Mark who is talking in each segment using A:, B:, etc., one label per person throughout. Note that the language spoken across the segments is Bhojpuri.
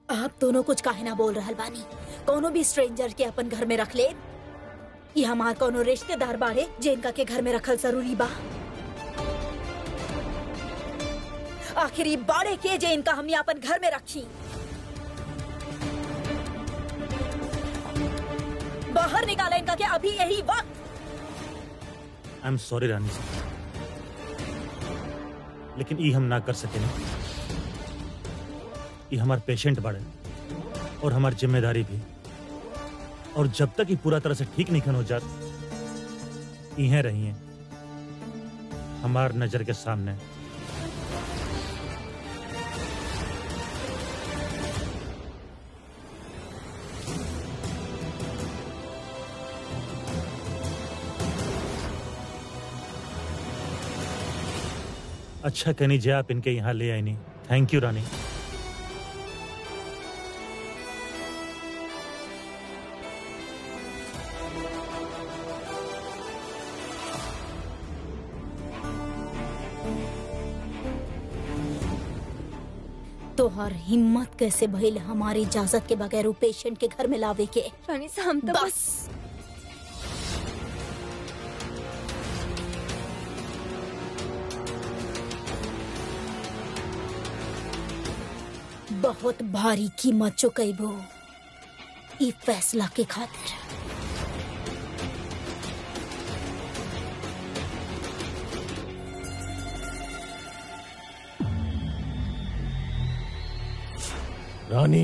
A: आप दोनों कुछ काहे ना बोल रहल बानी कोनो भी स्ट्रेंजर के अपन घर में रख ले ये हमार कोनो रिश्तेदार बाड़े जे इनका के घर में रखल जरूरी बा आखिर ये बाड़े के जे इनका हमने अपन घर में रखी बाहर निकाला इनका के अभी यही वक्त
B: आई एम सॉरी रानी साहब लेकिन ई हम ना कर सके ये हमार पेशेंट बाड़े और हमार जिम्मेदारी भी और जब तक ये पूरा तरह से ठीक नहीं हो जात इहें रही हैं हमार नजर के सामने अच्छा कहनी जे आप इनके यहाँ ले आई नहीं थैंक यू रानी
A: तोहर हिम्मत कैसे भइल हमारी इजाजत के बगैर उ पेशेंट के घर में लावे के
C: रानी साहब हम तो बस
A: बस बहुत भारी कीमत चुकैबो ई फैसला के खातिर
D: रानी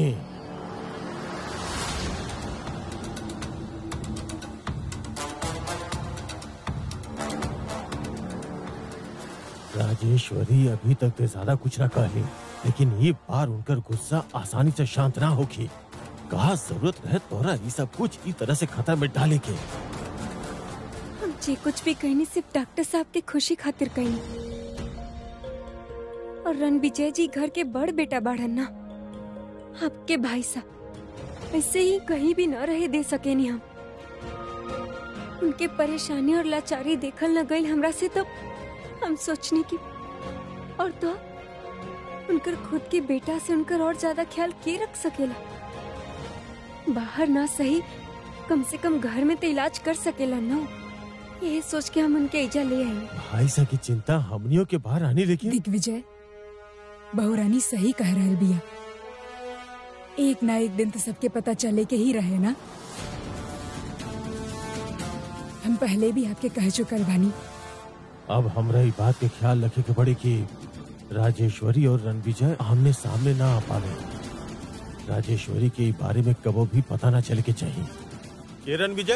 D: राजेश्वरी अभी तक तो ज्यादा कुछ ना कहली लेकिन ये बार उनकर गुस्सा आसानी से शांत ना होगी कहा जरूरत रहे तोरा ये सब कुछ इस तरह से खतरे में डाले के
C: हम जे कुछ भी कहनी सिर्फ डॉक्टर साहब के खुशी खातिर कहनी और रण विजय जी घर के बड़ बेटा बाढ़न ना आपके भाई साहब ऐसे ही कहीं भी न रहे दे सके नहीं हम उनके परेशानी और लाचारी देखल न गई हमरा से तो हम सोचने की और तो उनकर खुद के बेटा से उनकर और ज्यादा ख्याल के रख सकेला बाहर ना सही कम से कम घर में तो इलाज कर सकेला ना ये सोच के हम उनके इजा ले आए
D: भाई सा की चिंता हमनियों के बाहर आने लेकिन
E: दिग्विजय बहुरानी सही कह रहल बिया एक ना एक दिन तो सबके पता चले के ही रहे ना हम पहले भी आपके कह चुकल बानी
D: अब हमरा ई बात के ख्याल रखे के पड़ी कि राजेश्वरी और रणविजय आमने सामने ना आ पावे राजेश्वरी के ई बारे में कबो भी पता ना चले के चाहिए के रणविजय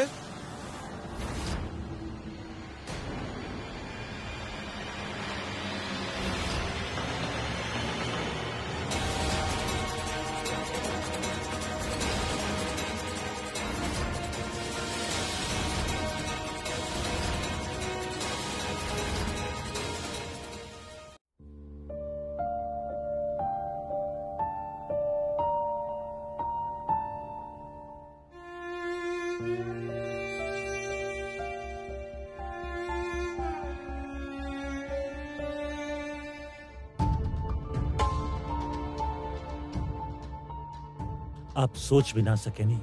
B: आप सोच भी ना सके नहीं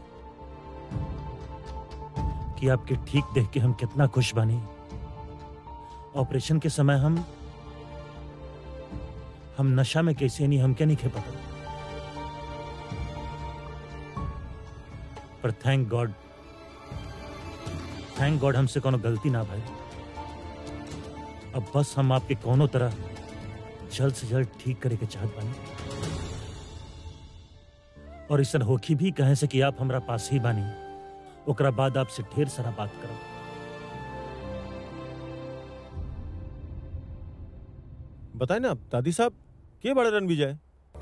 B: कि आपके ठीक देख के हम कितना खुश बनी ऑपरेशन के समय हम हम नशा में कैसे नहीं हम क्या नहीं खे पता पर थैंक गॉड थैंक गॉड हमसे कोनो गलती ना भाई अब बस हम आपके कोनो तरह जल्द से जल्द ठीक करे के चाहत बानी और ऐसा होखी भी कहे से कि आप हमरा पास ही बानी ओकरा बाद आपसे ढेर सारा बात करब
D: बताए ना दादी साहब के बड़े रणविजय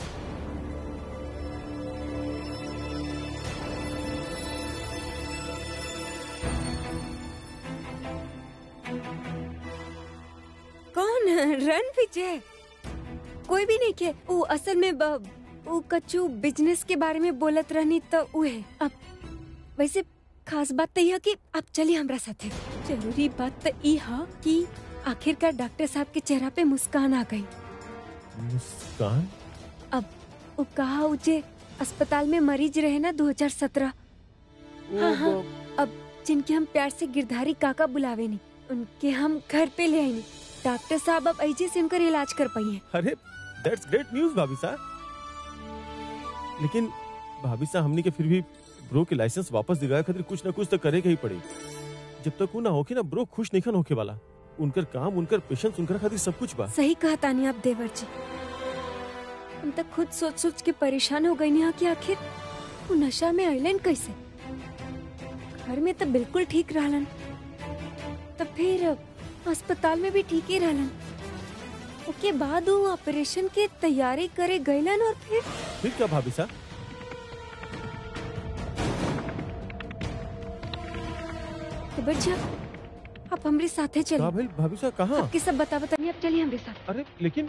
C: कौन रण विजय कोई भी नहीं के वो असल में ब- वो कच्चू बिजनेस के बारे में बोलत रहनी तो उ है अब वैसे खास बात तो यह कि आप चलिए हमरा साथे जरूरी बात तो ई है कि आखिरकार डॉक्टर साहब के चेहरा पे मुस्कान आ गई
D: मुस्कान
C: अब वो कहा उजे अस्पताल में मरीज रहे ना 2017 हाँ, हाँ। अब जिनके हम प्यार से गिरधारी काका बुलावे नहीं उनके हम घर पे ले आए डॉक्टर साहब अब ऐजे से उनका इलाज कर पाई है
D: अरे दैट्स ग्रेट न्यूज भाभी साहब लेकिन भाभी साहब हमनी के फिर भी ब्रो के लाइसेंस वापस दिलाए खातिर कुछ ना कुछ तो करे के ही पड़ी जब तक वो ना होके ना ब्रो खुश नहीं खन होके वाला उनकर काम उनकर पेशेंस उनकर खातिर सब कुछ बा
C: सही कहा तानी आप देवर जी हम तक खुद सोच सोच के परेशान हो गई नहीं कि आखिर वो नशा में आइलैंड कैसे घर में तो बिल्कुल ठीक रहलन तब फिर अस्पताल में भी ठीक ही रहलन ओके बाद वो ऑपरेशन के तैयारी करे गईलन और फिर
D: फिर क्या भाभी साहब
C: देवर जी आप आप हमारे साथे
D: कहा
C: चलिए
D: भाई भाभी साहब कहाँ
C: आपके सब बता बताइए आप चलिए हमारे साथ
D: अरे लेकिन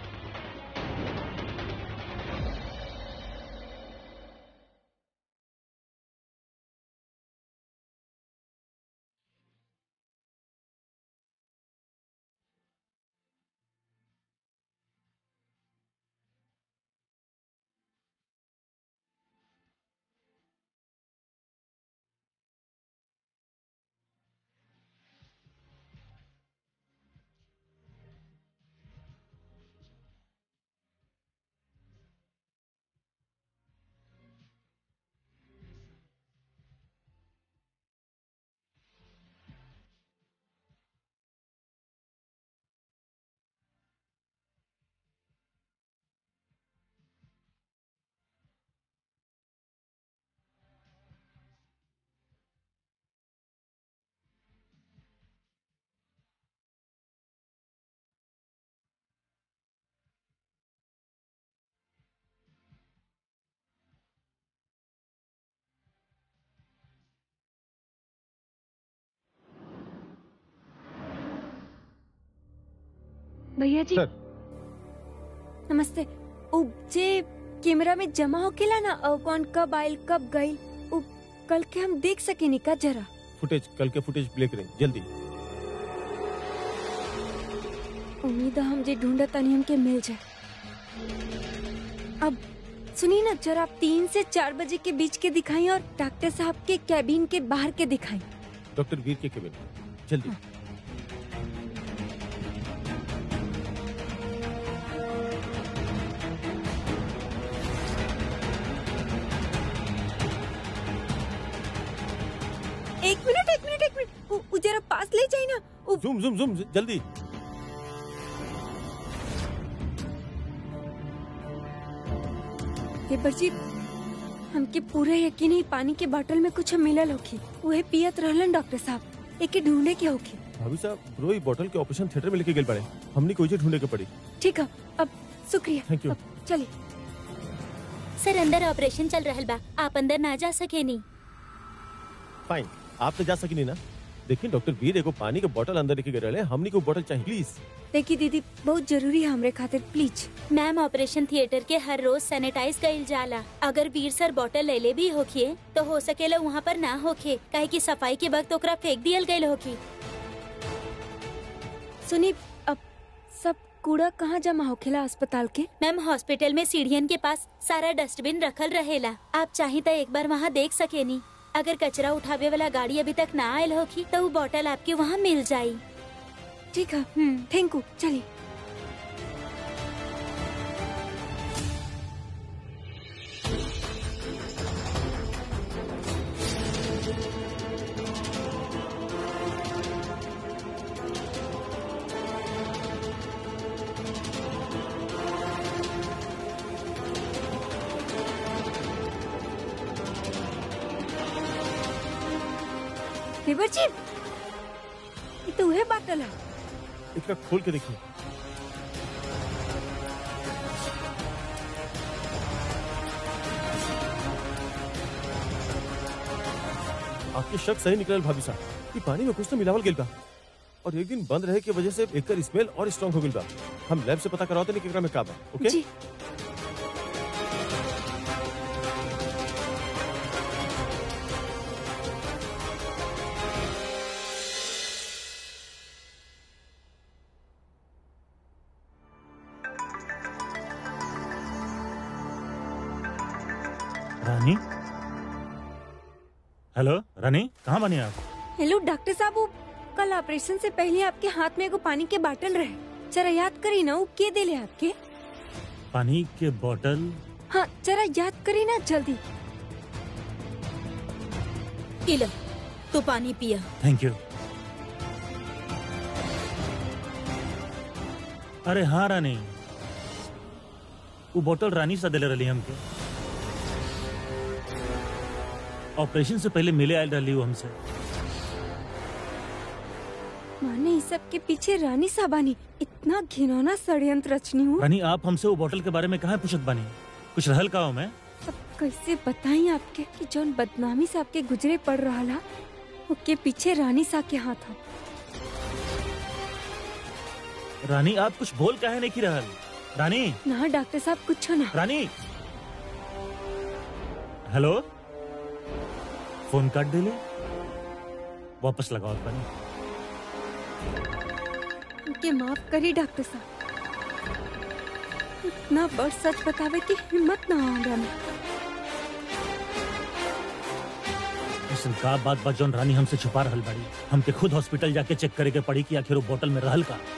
C: भैया जी
D: सर।
C: नमस्ते उ जे कैमरा में जमा होकेला ना अ, कौन कब आयल कब गईल उ कल के हम देख सकेनी का जरा
D: फुटेज कल के फुटेज प्ले करें जल्दी
C: उम्मीद है हम जे ढूंढत तनी हमके मिल जाए अब सुनिए ना जरा आप तीन से चार बजे के बीच के दिखाई और डॉक्टर साहब के कैबिन के बाहर के दिखाई
D: डॉक्टर वीर के केबिन जल्दी
C: एक मिनट एक मिनट एक मिनट उ- उ जरा पास ले जाए ना उ
D: जूम जूम जूम जल्दी
C: देवर जी हमके पूरे यकीन है पानी के बोतल में कुछ मिलल होखी उहे पियत रहलन डॉक्टर साहब एके ढूंढे के होखी
D: भाभी साहब ब्रो ई बोतल के ऑपरेशन थिएटर में लेके गए पड़े हमने कोई चीज ढूंढे के पड़ी
C: ठीक है अब शुक्रिया
D: Thank you.
C: अब चलिए
A: सर अंदर ऑपरेशन चल रहल बा आप अंदर ना जा सके नी
D: फाइन आप तो जा सकी नहीं ना देखिए डॉक्टर वीर एगो पानी के बोतल अंदर लेके गए रहे हमने को बोतल चाहिए प्लीज
C: देखिए दीदी बहुत जरूरी है हमरे खातिर प्लीज
A: मैम ऑपरेशन थिएटर के हर रोज सैनिटाइज कइल जाला अगर वीर सर बॉटल ले ले भी होखिए तो हो सकेला वहाँ पर ना होखे काहे कि सफाई के वक्त ओकरा फेंक दियल गयल होखी
C: सुनी अब सब कूड़ा कहाँ जमा होखेला अस्पताल के
A: मैम हॉस्पिटल में सीढ़ियन के पास सारा डस्टबिन रखल रहेला आप चाही तो एक बार वहाँ देख सकेनी अगर कचरा उठावे वाला गाड़ी अभी तक ना आयल होखी तो वो बॉटल आपके वहाँ मिल जाई
C: ठीक है
A: हम्म
C: थैंक यू चलिए देवर जी ये तो वह बाटल है
D: इसका खोल के देखिए आपके शक सही निकलल भाभी साहब कि पानी में कुछ तो मिलावल गेल बा और एक दिन बंद रहे की वजह से एकर स्मेल और स्ट्रांग हो गेल बा हम लैब से पता कराते नहीं कि एकरा में का बा ओके
C: जी
B: रानी हेलो रानी कहाँ बनी आप
C: हेलो डॉक्टर साहब वो कल ऑपरेशन से पहले आपके हाथ में एगो पानी के बाटल रहे जरा याद करी ना वो के दिले आपके
B: पानी के बोतल
C: हाँ जरा याद करी ना जल्दी
A: इला तू पानी पिया
B: थैंक यू अरे हाँ रानी वो बोतल रानी सा दिले रही हमके ऑपरेशन से पहले मिले आयल रही वो हमसे
C: माने इस सब के पीछे रानी साबानी इतना घिनौना षड्यंत्र रचनी हूँ
B: रानी आप हमसे वो बोतल के बारे में कहाँ पूछत बानी कुछ रहल का हो मैं
C: अब कैसे बताई आपके कि जौन बदनामी से आपके गुजरे पड़ रहा ला उसके पीछे रानी सा के हाथ हो
B: रानी आप कुछ बोल काहे नहीं की रहल रानी
C: ना डॉक्टर साहब कुछ ना
B: रानी हेलो फोन काट दिले वापस लगाओ पानी
C: उनके माफ करी डॉक्टर साहब इतना बड़ सच बतावे की हिम्मत ना हो हमरा में
B: ऐसन का बात बा जौन रानी हमसे छुपा रहल बाड़ी हमके खुद हॉस्पिटल जाके चेक करे के पड़ी कि आखिर वो बोतल में रहल का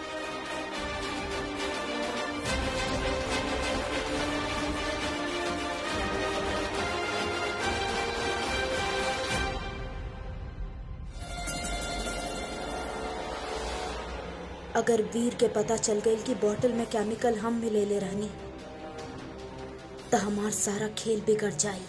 A: अगर वीर के पता चल गई कि बोतल में केमिकल हम मिले ले रहनी तो हमार सारा खेल बिगड़ जाई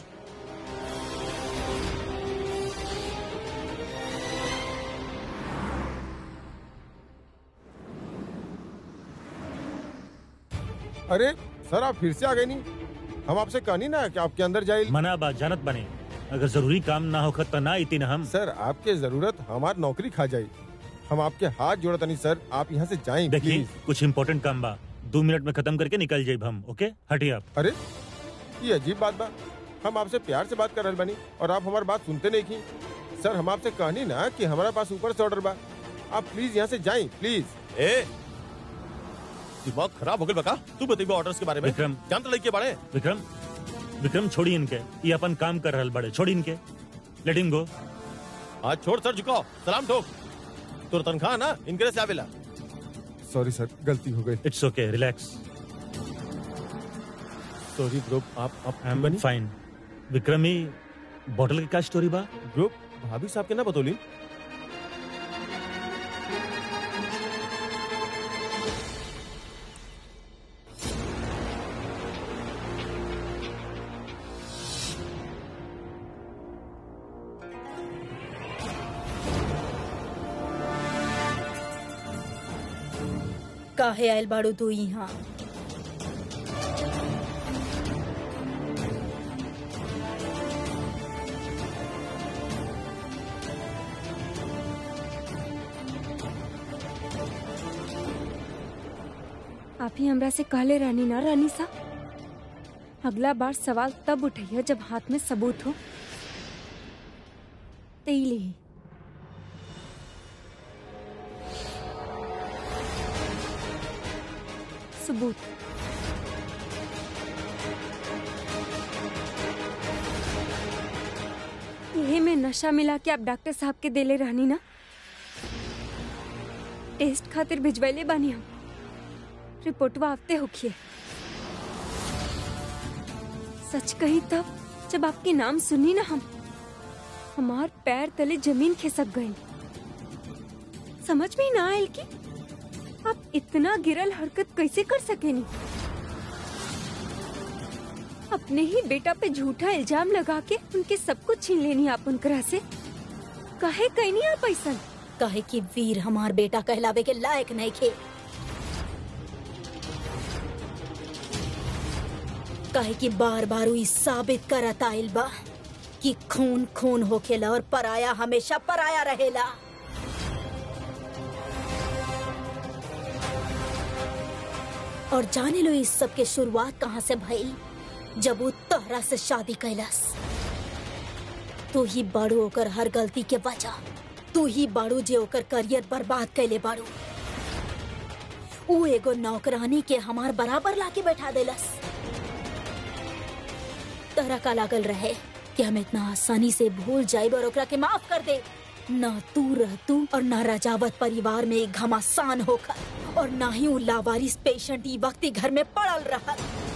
F: अरे सर आप फिर से आ गए नहीं हम आपसे कहनी ना कि आपके अंदर जाए
B: मना बात जानत बने अगर जरूरी काम ना होखत तो ना इतनी हम
F: सर आपके जरूरत हमार नौकरी खा जाए हम आपके हाथ जोड़त नहीं सर आप यहाँ से जाएं
B: देखिए
F: प्लीज
B: कुछ इम्पोर्टेंट काम बा दो मिनट में खत्म करके निकल जाए हम ओके हटिए आप
F: अरे ये अजीब बात बा हम आपसे प्यार से बात कर रहे बनी और आप हमारी बात सुनते नहीं की सर हम आपसे कहनी ना कि हमारे पास ऊपर से ऑर्डर बा आप प्लीज यहाँ से जाएं प्लीज
D: ए दिमाग खराब हो गया बका तू बताइए ऑर्डर्स के बारे में
B: विक्रम।
D: जानते लड़की के बारे
B: विक्रम विक्रम छोड़ी इनके ये अपन काम कर रहल बड़े छोड़ी इनके लेट हिम गो
D: आज छोड़ सर झुकाओ सलाम ठोक तोर तनख्वाह ना इनके से आवेला
F: सॉरी सर गलती हो गई
B: it's okay relax
D: sorry group आप आप
B: आई एम
D: बनी
B: फाइन विक्रम ही बॉटल की क्या स्टोरी बा
D: ग्रुप भाभी साहब के ना बतौली
A: काहे आयल बाड़ू तू यहाँ
C: आप ही हमरा से कहले रानी ना रानी सा अगला बार सवाल तब उठैया जब हाथ में सबूत हो तेली ही सबूत यही में नशा मिला के आप डॉक्टर साहब के देले रहनी ना टेस्ट खातिर भिजवैले बानी हम रिपोर्टवा आते होखिए सच कही तब जब आपके नाम सुनी ना हम हमार पैर तले जमीन खिसक गई समझ में ही ना आयल कि आप इतना गिरल हरकत कैसे कर सकेनी अपने ही बेटा पे झूठा इल्जाम लगा के उनके सब कुछ छीन लेनी आप उनकरा से काहे कहनी आप ऐसा
A: काहे कि वीर हमार बेटा कहलावे के लायक नहीं खे काहे कि बार बार ई साबित करत आइल बा कि खून खून होखेला और पराया हमेशा पराया रहेला और जाने लो इस सब के शुरुआत कहाँ से भई जब वो तोहरा से शादी कैलस तू ही बाड़ू ओकर हर गलती के वजह तू ही बाड़ू जे ओकर करियर बर्बाद कैले बाड़ू ऊ एगो नौकरानी के हमार बराबर लाके बैठा देलस तहरा का लागल रहे कि हम इतना आसानी से भूल जाइब और ओकरा के माफ कर दे न तू रह तू और न राजावत परिवार में एक घमासान होकर और ना ही उ लावारिस पेशेंट ई वक्त ही घर में पड़ल रहा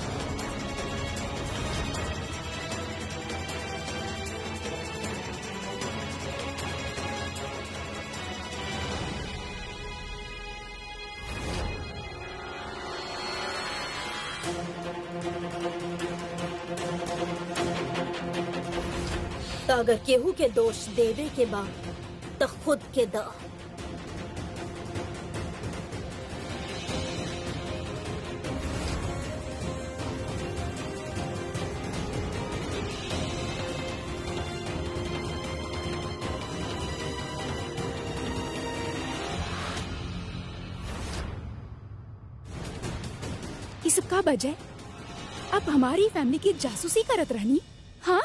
A: तो अगर केहू के दोष देवे के बा तो खुद के द
E: ये सब का बजे अब हमारी फैमिली की जासूसी करत रहनी हाँ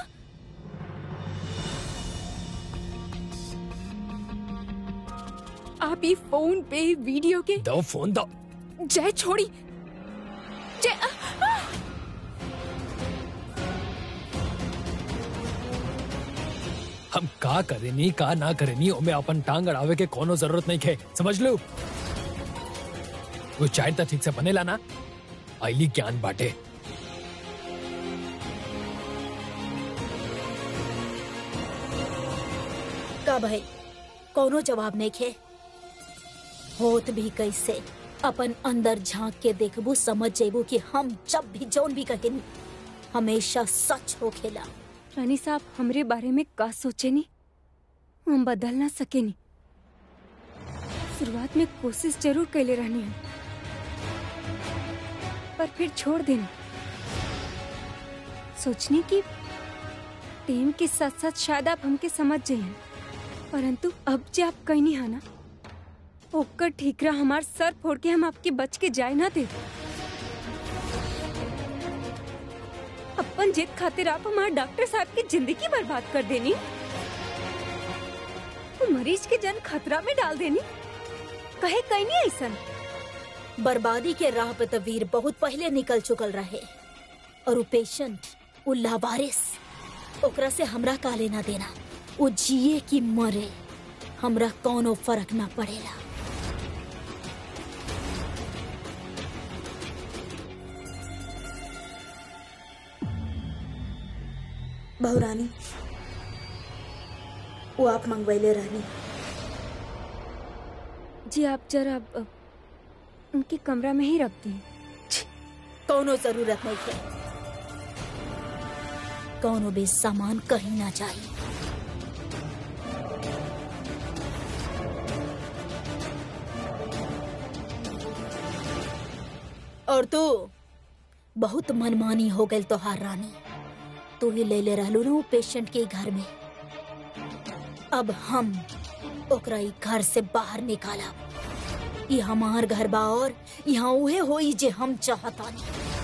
E: आप ये फोन पे वीडियो के
G: दो फोन दो
E: जय छोड़ी जय आ, आ,
G: हम का करेनी का ना करेनी ओमे अपन टांग अड़ावे के कोनो जरूरत नहीं खे समझ लो वो चाय तो ठीक से बनेला ना आईली ज्ञान बाटे
A: का भाई कोनो जवाब नहीं खे होत भी कैसे अपन अंदर झांक के देखबू समझ जेबू कि हम जब भी जौन भी कहेनी हमेशा सच हो खेला
C: रानी साहब हमरे बारे में का सोचे नी हम बदल ना सके नी शुरुआत में कोशिश जरूर कैले रहनी हम पर फिर छोड़ देनी सोचने की टेम के साथ साथ शायद आप हमके समझ जाइए परंतु अब जे आप कहनी है ना ओकर ठीकरा हमार सर फोड़ के हम आपके बच के जाए ना दे अपन जिद खातिर आप हमारे डॉक्टर साहब की जिंदगी बर्बाद कर देनी वो मरीज के जन खतरा में डाल देनी कहे कहीं नहीं ऐसा
A: बर्बादी के राह पे तो वीर बहुत पहले निकल चुकल रहे और वो पेशेंट वो लावारिस ओकरा से हमरा का लेना देना वो जिए की मरे हमरा कौनो फर्क ना पड़ेला
H: बहुरानी वो आप मंगवैले रहनी
C: जी आप जरा अ, उनके कमरा में ही रख दी
A: कौनो जरूरत नहीं है कौनो भी सामान कहीं ना चाहिए और तू बहुत मनमानी हो गई तोहार रानी तू ही ले ले रहलू ना वो पेशेंट के घर में अब हम ओकरा ई घर से बाहर निकाला ये हमार घर बा और यहाँ उहे होई जे हम चाहतानी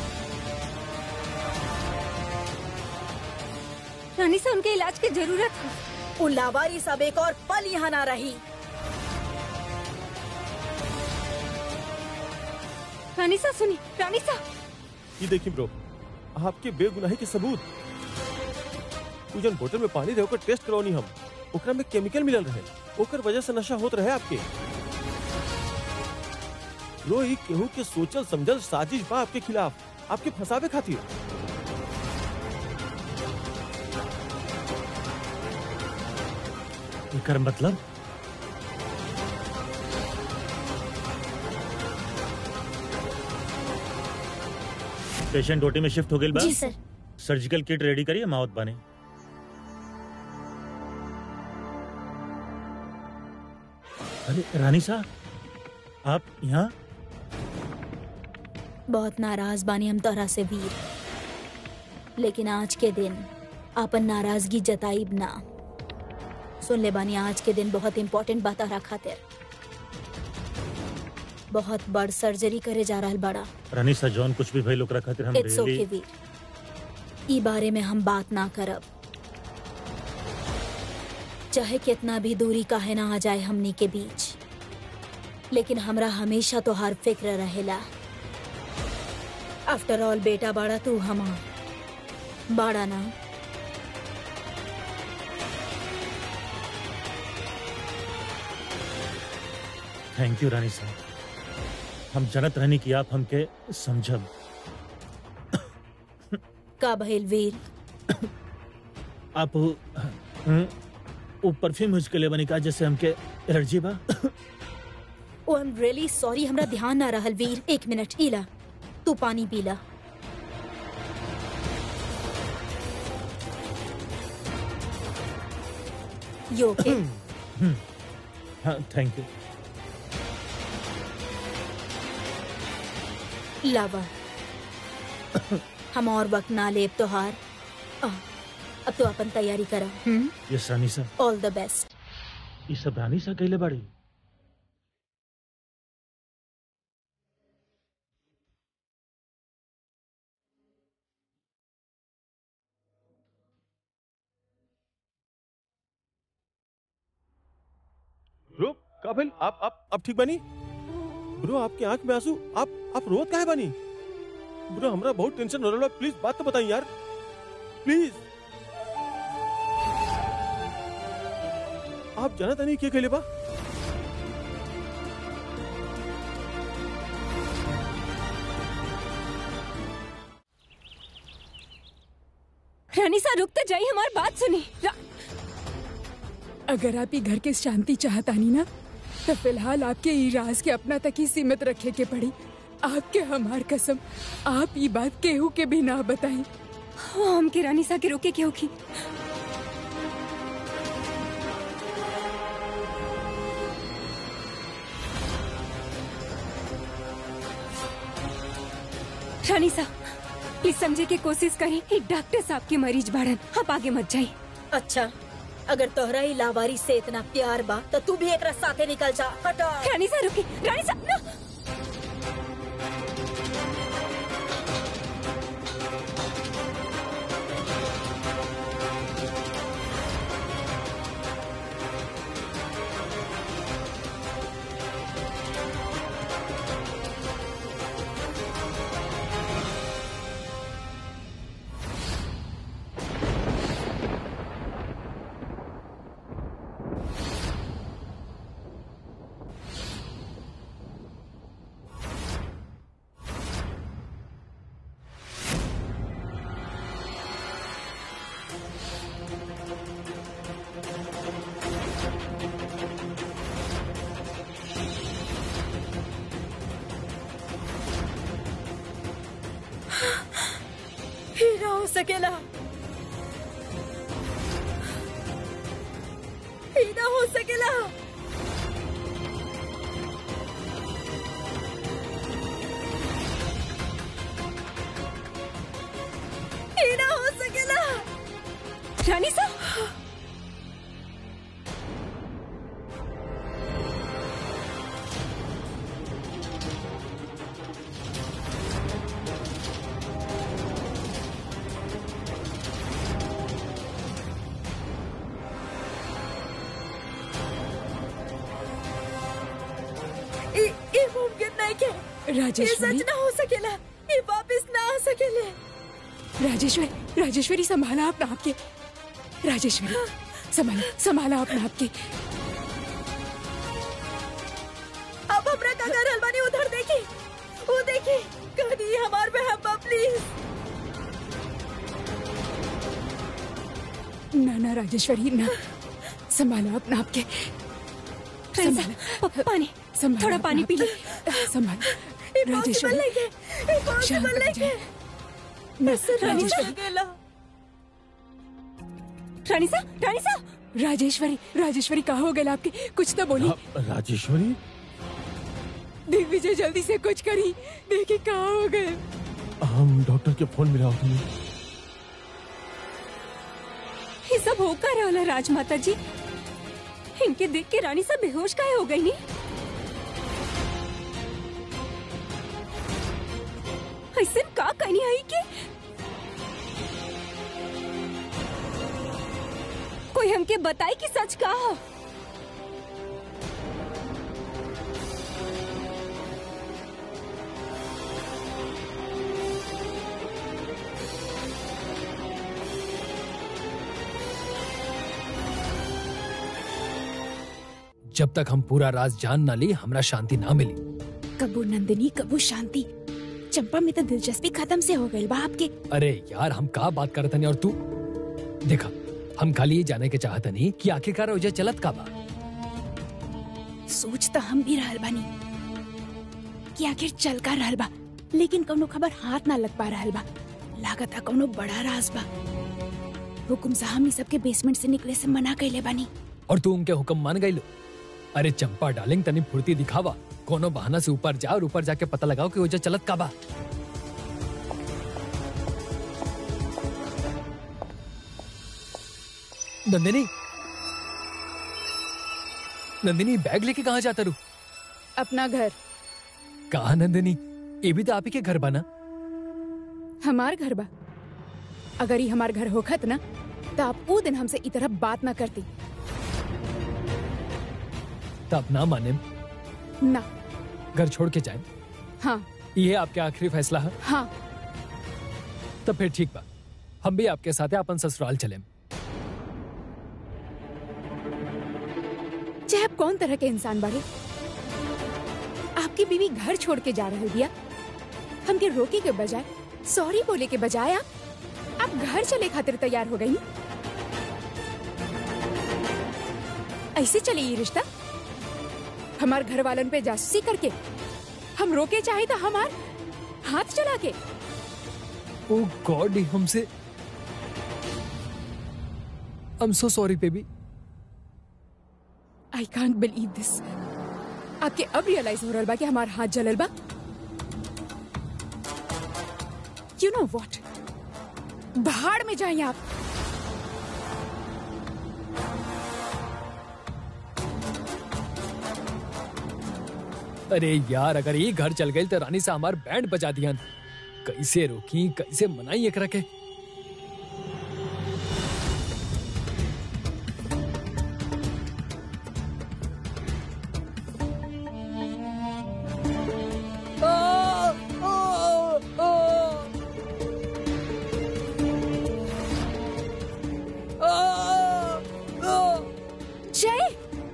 C: रानी से उनके इलाज की जरूरत है
A: उ लावारी सब एक और पल यहाँ ना रही
C: रानी सा सुनी रानी सा
D: ये देखिए ब्रो आपके बेगुनाही के सबूत उ जन बोतल में पानी रहे ओकर टेस्ट करवानी हम ओकरा में केमिकल मिलल रहे ओकर वजह से नशा होत रहे आपके लो ई केहू के सोचल समझल साजिश बा आपके खिलाफ आपके फंसावे खातिर
B: एकर मतलब पेशेंट ओटी में शिफ्ट हो गई बा
A: जी सर
B: सर्जिकल किट रेडी करिए मावत बने अरे रानी साहब आप यहाँ
A: बहुत नाराज बानी हम तोहरा से वीर लेकिन आज के दिन आपन नाराजगी जताइब ना सुन ले बानी आज के दिन बहुत इम्पोर्टेंट बात तोहरा खातिर बहुत बड़ सर्जरी करे जा रहल बड़ा
B: रानी साहब जौन कुछ भी भइल ओकरा खातिर हम
A: इट्स ओके
B: really-
A: वीर ई बारे में हम बात ना करब चाहे कितना भी दूरी काहे ना आ जाए हमनी के बीच लेकिन हमरा हमेशा तोहार फिक्र रहेला आफ्टर ऑल बेटा बड़ा तू हमार बाड़ा ना
B: थैंक यू रानी साहब हम जनत रहनी कि आप हमके समझब
A: का भइल वीर
B: आप हम्म, वो परफ्यूम यूज के लिए बनी का जैसे हमके एलर्जी बा
A: oh I am really sorry हमरा ध्यान ना रहल वीर एक मिनट इला तू पानी पीला यो ओके
B: हाँ थैंक यू
A: लावा हम और वक्त ना लेब तोहार आ, अब तो अपन तैयारी करा
B: यस रानी साहब
A: ऑल द बेस्ट
B: ये सब रानी साहब कैले बाड़ी
F: ब्रो काबिल आप आप आप ठीक बनी ब्रो आपके आंख में आंसू आप आप रोत काहे बनी ब्रो हमरा बहुत टेंशन हो रहा है प्लीज बात तो बताइए यार प्लीज आप जाना नहीं क्या कहले बा
C: रानी सा रुक तो जाइए हमारी बात सुनी रा...
E: अगर आप ही घर के शांति चाहतानी ना तो फिलहाल आपके ई राज के अपना तक ही सीमित रखे के पड़ी आपके हमार कसम आप ये बात केहू के भी ना बताई
C: हाँ, हम के रानी सा के रोके क्यों की रानी सा प्लीज समझे की कोशिश करें एक डॉक्टर साहब के मरीज बाड़न आप आगे मत जाइए
A: अच्छा अगर तोहरा ही लावारी से इतना प्यार बा तो तू भी एक साथे निकल जा हटा
C: रानी सा रुकी रानी सा नो!
A: हीरा हो सकेला हीरा हो सकेला हीरा हो सकेला
C: रानी सा
A: ये ये मुमकिन नहीं के ये
E: राजेश्वरी
A: सच ना हो सकेला ये वापस ना आ सकेले
E: राजेश्वरी राजेश्वरी संभाला अपना आपके राजेश्वरी संभाला संभाला अपना आपके
A: अब हमरा का घर हलवानी उधर देखी वो देखी कहीं हमार बहन बा प्लीज
E: ना ना राजेश्वरी ना संभाला अपना आपके
C: रानी सा
E: संभाला
C: प- पानी
E: संभाला
C: थोड़ा
E: अपना
C: पानी पी ले
E: आपके। संभाला
A: इम्पॉसिबल
E: राजेश्वरी
A: नहीं के
E: शांत
A: इम्पॉसिबल
E: हो
A: नहीं के
E: जाए। ना,
C: रानी सा
E: राजेश्वरी
A: सकेला
C: रानी सा रानी सा
E: राजेश्वरी राजेश्वरी कहा हो गया आपके कुछ तो बोली
D: रा- राजेश्वरी
E: दिग्विजय जल्दी से कुछ करी देखी कहा हो गए
D: हम डॉक्टर के फोन मिला हूँ
C: ये सब हो का रहा राजमाता जी इनके देख के रानी सा बेहोश काहे हो गई नी ऐसे का कहनी आई कि कोई हमके बताई कि सच का हो
G: जब तक हम पूरा राज जान ना ली हमरा शांति ना मिली
E: कबू नंदिनी कबू शांति चंपा में तो दिलचस्पी खत्म से हो गई बा आपके
G: अरे यार हम का बात करत नहीं और तू देखा हम खाली ये जाने के चाहत नहीं कि आखिरकार ओजा चलत का बा
E: सोच तो हम भी रहल बानी कि आखिर चल का रहल बा लेकिन कौनो खबर हाथ ना लग पा रहल बा लागत है कौनो बड़ा राज बा हुकुम साहब सबके बेसमेंट से निकले से मना कैले बानी
G: और तू उनके हुक्म मान गई लो अरे चंपा डार्लिंग तनी फुर्ती दिखावा कोनो बहाना से ऊपर जा और ऊपर जाके पता लगाओ कि ओजा चलत का बा नंदिनी नंदिनी बैग लेके कहाँ जाता रू
E: अपना घर
G: कहा नंदिनी ये भी तो आप ही के घर बना
E: हमार घर बा अगर ही हमार घर होखत ना तो आप वो दिन हमसे इस तरह बात ना करती
G: तब ना माने
E: ना
G: घर छोड़ के जाए
E: हाँ
G: ये आपके आखिरी फैसला है
E: हाँ
G: तो फिर ठीक बा हम भी आपके साथ अपन ससुराल चले
E: चाहे आप कौन तरह के इंसान बारे आपकी बीवी घर छोड़ के जा रही दिया हमके रोके के बजाय सॉरी बोले के बजाय आप आप घर चले खातिर तैयार हो गई ऐसे चले ये रिश्ता हमार घर वालन पे जासूसी करके हम रोके चाहे तो हमार हाथ चला के
G: ओ गॉड हमसे I am so sorry baby
E: I can't believe दिस आपके अब रियलाइज हो रहा बा कि हमार हाथ जलल बा यू नो वॉट भाड़ में जाइए आप
G: अरे यार अगर ये घर चल गई तो रानी से हमार बैंड बजा दिया कैसे रोकी कैसे मनाई एक रखे
E: जय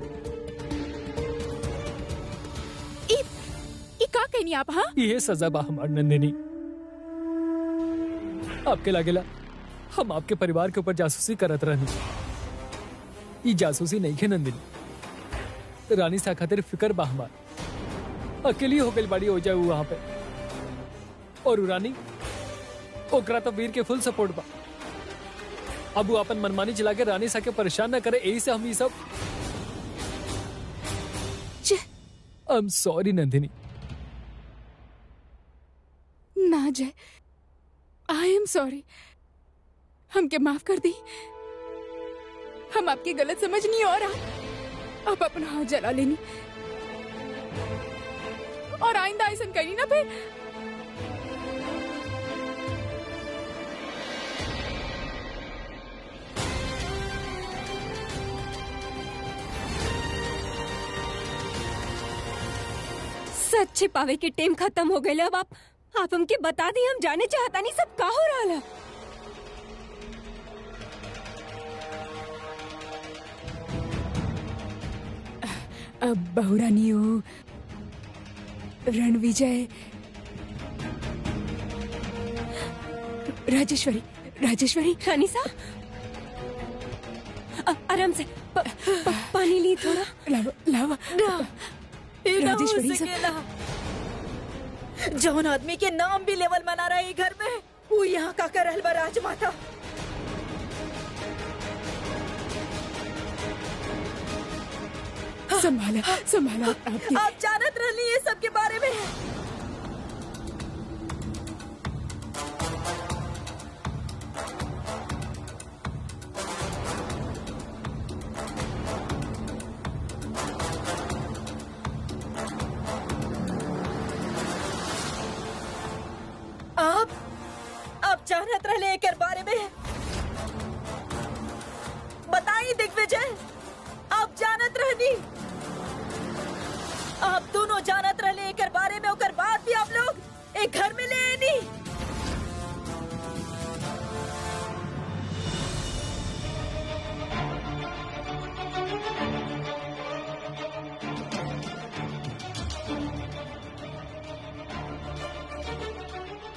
E: ई ई का कहनी आप हाँ
G: ये सजा बा हमार नंदिनी आपके लागेला हम आपके परिवार के ऊपर जासूसी करत रहनी ई जासूसी नहीं खे नंदिनी रानी सा खातिर फिकर बा हमार अकेली हो गई बाड़ी हो जाए वहां पे और उ रानी ओकरा तो वीर के फुल सपोर्ट बा अब वो अपन मनमानी चला के रानी सा के परेशान ना करे यही से हम ये सब
E: जय
G: आई एम सॉरी नंदिनी
E: ना जय आई एम सॉरी हमके माफ कर दी हम आपकी गलत समझ नहीं और आप आप अपना हाथ जला लेनी और आइंदा ऐसा करी ना फिर
C: सच छिपावे के टेम खत्म हो गए अब आप आप हमके बता दी हम जाने चाहता नहीं सब का हो रहा है
E: अब बहुरानी हो रणविजय राजेश्वरी राजेश्वरी
C: रानी सा अ- आराम से प, प, पानी ली थोड़ा
E: लावा लावा राजेश्वरी सब
H: जौन आदमी के नाम भी लेवल मना रहा है घर में वो यहाँ का कर रहल बा राजमाता
E: संभाला संभाला आपकी
H: आप जानत रहनी ये सब के बारे में आप आप जानत रहले एकर बारे में बताई दिग्विजय आप जानत रहनी आप दोनों जानत रहले एकर बारे में ओकर बाद भी आप लोग एक घर में ले आनी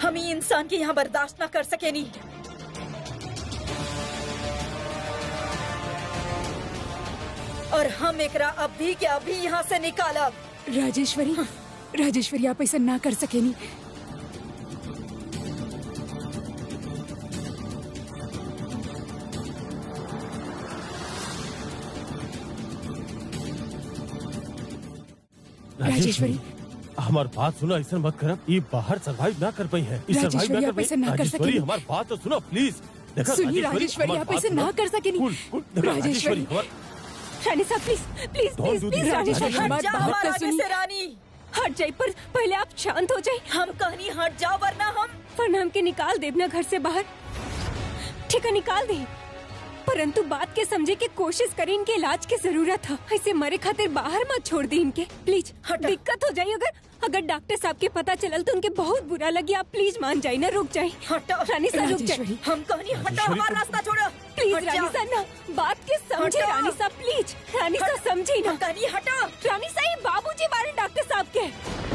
H: हम ही इंसान के यहाँ बर्दाश्त ना कर सके नहीं और हम एकरा अभी के अभी यहाँ से निकालब
E: राजेश्वरी राजेश्वरी आप ऐसा ना कर सकेनी राजेश्वरी
D: हमार बात सुनो ऐसा मत करब ये बाहर सरवाइव ना कर पाई है ये
E: राजेश्वरी,
D: survive
E: आप ऐसा ना कर
D: राजेश्वरी
E: सकेंगी।
D: हमार बात तो सुनो प्लीज देखा
E: सुनिए राजेश्वरी
D: हमार
E: आप
D: बात
E: ऐसे
D: सुनो।
E: ना कर सकेनी
D: कूल कूल देखा
E: राजेश्वरी।
D: राजेश्वरी हमार
C: रानी साहब please please
D: Don't
C: please
D: do
C: please
D: this,
C: Rajeshwari
D: Rajeshwari.
C: हमारी
H: जा
C: बात
H: हमारे
C: तो
H: आगे
C: सुनिए
H: से रानी
C: हट जाइए पर पहले आप शांत हो जाइए
H: हम कहनी हट जाओ वरना हम
C: वरना हमके निकाल दे अपना घर से बाहर ठीक है निकाल दे परंतु बात के समझे के कोशिश करी इनके इलाज की जरूरत है ऐसे मरे खातिर बाहर मत छोड़ दी इनके प्लीज
H: हटा।
C: दिक्कत हो जाए अगर अगर डॉक्टर साहब के पता चलल तो उनके बहुत बुरा लगी आप प्लीज मान जाए ना रुक जाए
H: हटो
C: रानी साहब रुक जाए
E: राजेश्वरी।
H: हम कहनी हटो
D: राजेश्वरी,
H: हमारा
D: तुम-
H: रास्ता छोड़ो
C: प्लीज
H: हट
C: रानी
H: जाओ।
C: साहब ना बात के समझे
H: हटो।
C: रानी साहब प्लीज रानी साहब समझी ना
H: हम कहनी हटो
C: रानी साहब बाबूजी मारे डॉक्टर साहब के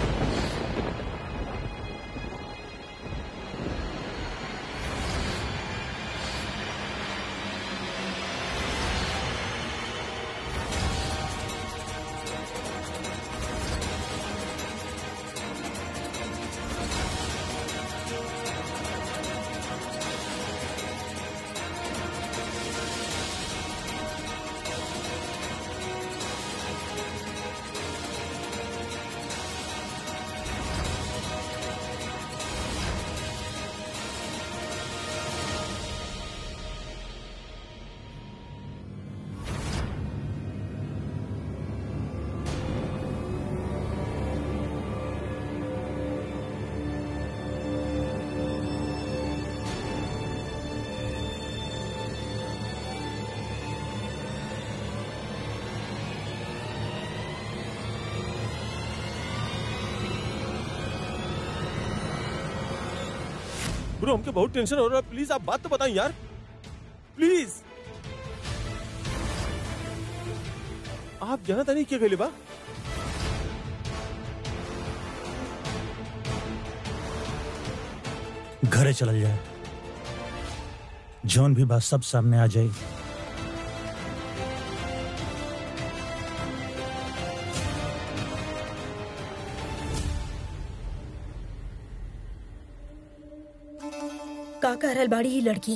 F: ब्रो हमके बहुत टेंशन हो रहा है प्लीज आप बात तो बताएं यार प्लीज आप जाना था नहीं क्या कहले बा
B: घरे चल जाए जौन भी बात सब सामने आ जाए
H: का कह रहल बाड़ी ई लड़की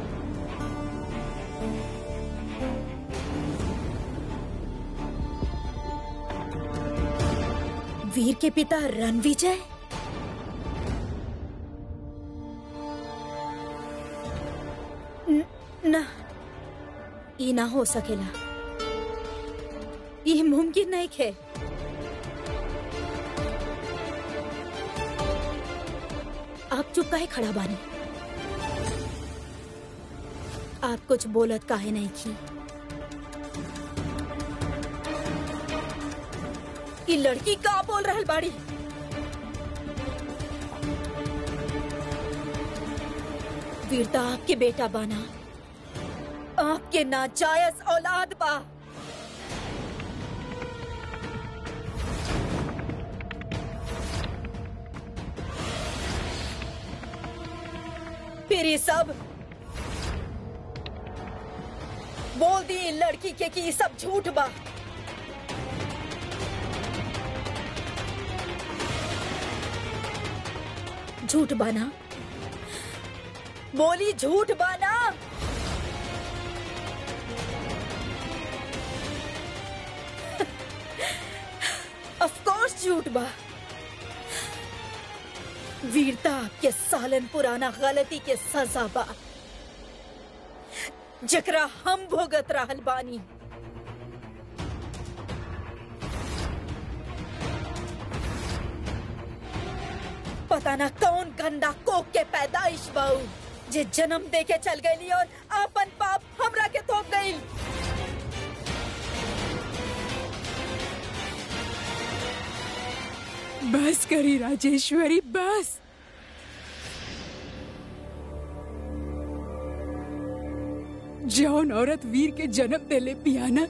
H: वीर के पिता रणविजय न- ना ई ना हो सकेला ये मुमकिन नहीं है आप चुप काहे खड़ा बानी आप कुछ बोलत काहे नहीं की ये लड़की का बोल रहल बाड़ी वीरता आपके बेटा बना आपके नाजायज औलाद बा फिर ये सब बोल दी इन लड़की के कि ये सब झूठ बा झूठ बाना बोली झूठ बाना ऑफ कोर्स झूठ बा वीरता के सालन पुराना गलती के सजा बा जकरा हम भोगत रहल बानी पता ना कौन गंदा कोक के पैदाइश बाऊ जे जन्म दे के चल गई और अपन पाप हमरा के थोप गई
E: बस करी राजेश्वरी बस जौन औरत वीर के जन्म देले पियाना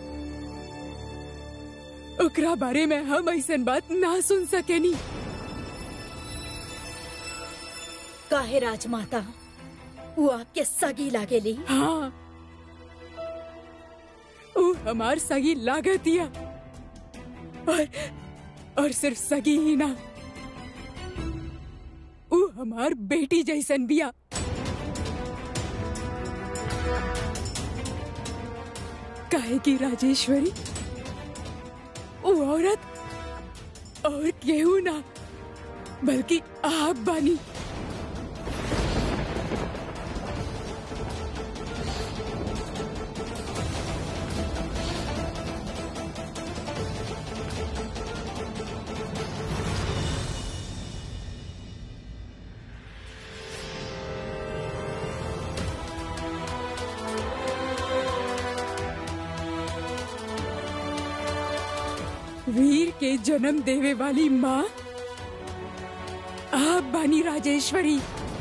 E: ओकरा बारे में हम ऐसन बात ना सुन सकेनी
H: काहे राजमाता वो आपके सगी लागेली
E: हाँ वो हमार सगी लागतिया और और सिर्फ सगी ही ना वो हमार बेटी जैसन बिया काहे की राजेश्वरी वो औरत और केहू ना बल्कि आप बानी वीर के जन्म देवे वाली माँ आप बानी राजेश्वरी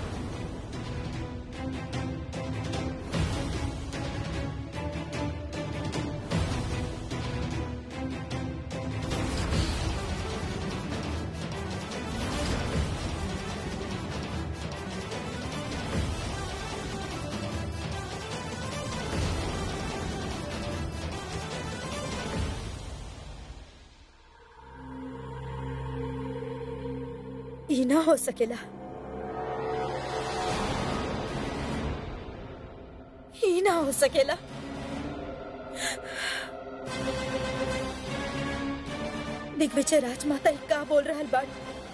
H: ई ना हो सकेला ई ना हो सकेला दिग्विजय राजमाता ई का बोल रहल बाड़ी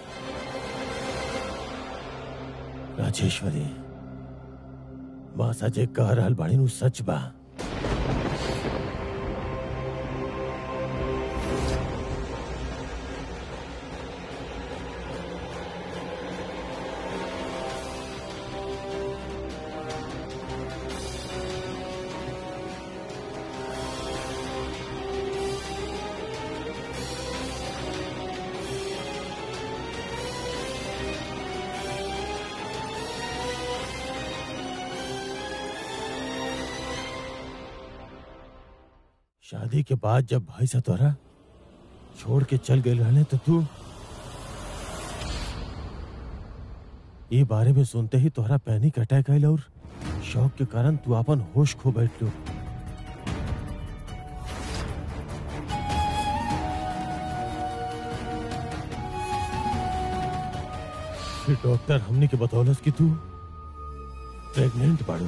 D: राजेश्वरी माँ सजे कह रहल बाड़ी नु सच बा शादी के बाद जब भाई सा तोरा छोड़ के चल गए रहने तो तू ये बारे में सुनते ही तोहरा पैनिक अटैक आयल और शौक के कारण तू अपन होश खो बैठलो फिर डॉक्टर हमने के बतौलस कि तू प्रेग्नेंट बाड़ू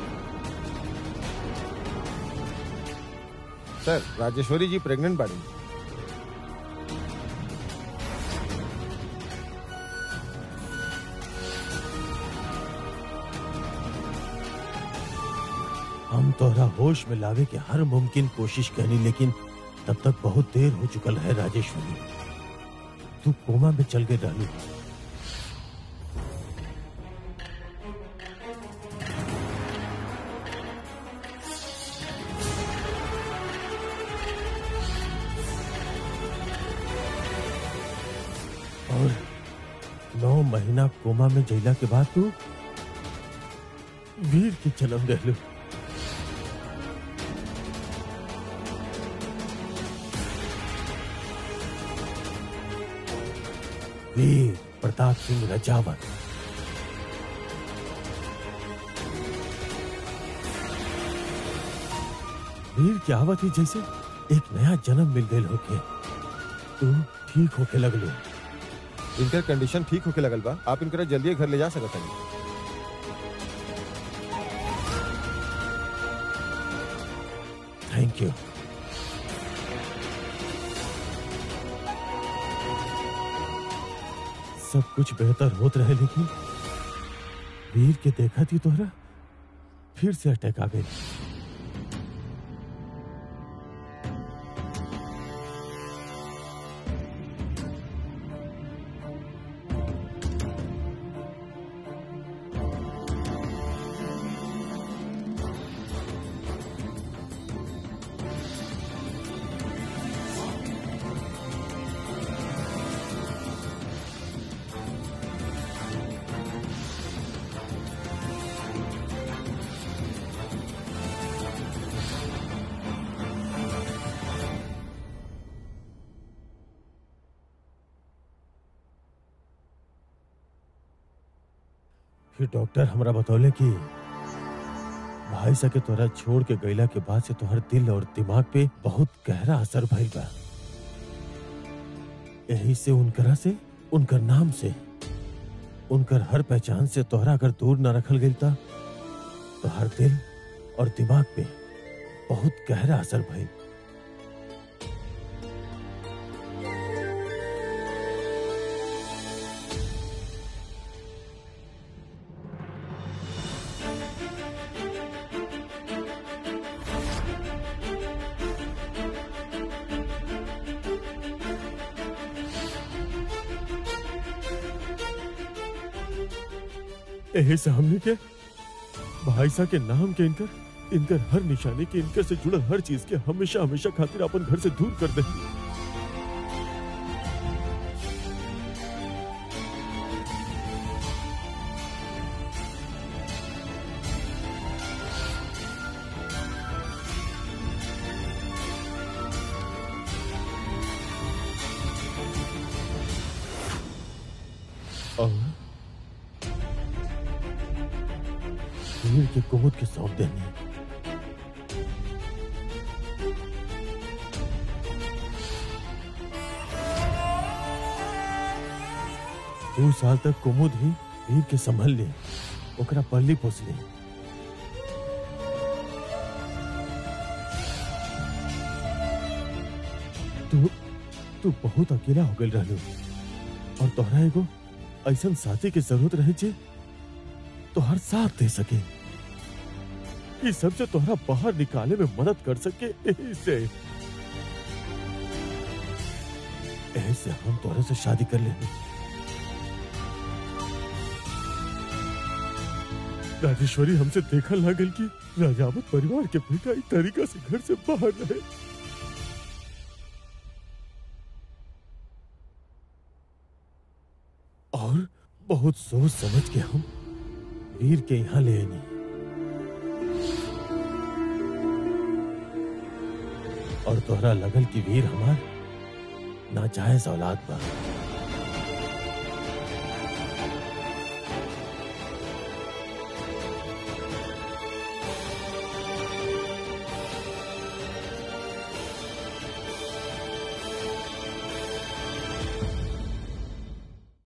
F: सर राजेश्वरी जी प्रेग्नेंट बाड़ी
D: हम तोहरा होश में लावे के हर मुमकिन कोशिश करनी लेकिन तब तक बहुत देर हो चुकल है राजेश्वरी तू कोमा में चल गए रहलू और नौ महीना कोमा में जैला के बाद तू वीर के जन्म रहलू वीर प्रताप सिंह रजावत वीर की आवत ही जैसे एक नया जन्म मिल गए होके तू ठीक होके लगलो
F: इनकर कंडीशन ठीक होके लगल बा आप इनकरा जल्दी घर ले जा सकत हनी
D: थैंक यू सब कुछ बेहतर होत रहे लेकिन वीर के देखा थी तोहरा फिर से अटैक आ गई फिर डॉक्टर हमरा बतौले कि भाई सा के तोरा छोड़ के गईला के बाद से तोहर दिल और दिमाग पे बहुत गहरा असर भइल बा यही से उनकरा से उनकर नाम से उनकर हर पहचान से तोहरा अगर दूर न रखल गई था तो हर दिल और दिमाग पे बहुत गहरा असर भइल यही से हमने के भाई सा के नाम के इनकर इनकर हर निशानी के इनकर से जुड़ल हर चीज के हमेशा हमेशा खातिर अपन घर से दूर कर दे और वीर के कुमुद के सौंप देनी दो साल तक कुमुद ही वीर के संभल ले ओकरा पल्ली पोस ले तू तू बहुत अकेला हो गल रहलू और तोहरा एगो ऐसन साथी के जरूरत रहे जे तो हर साथ दे सके इस सबसे तोहरा बाहर निकाले में मदद कर सके यही से यही से हम तोहरे से शादी कर लेंगे राजेश्वरी हमसे देखा लागल कि राजावत परिवार के बेटा इस तरीका से घर से बाहर रहे और बहुत सोच समझ के हम वीर के यहाँ ले आनी और तोहरा लगल कि वीर हमार नाजायज औलाद बा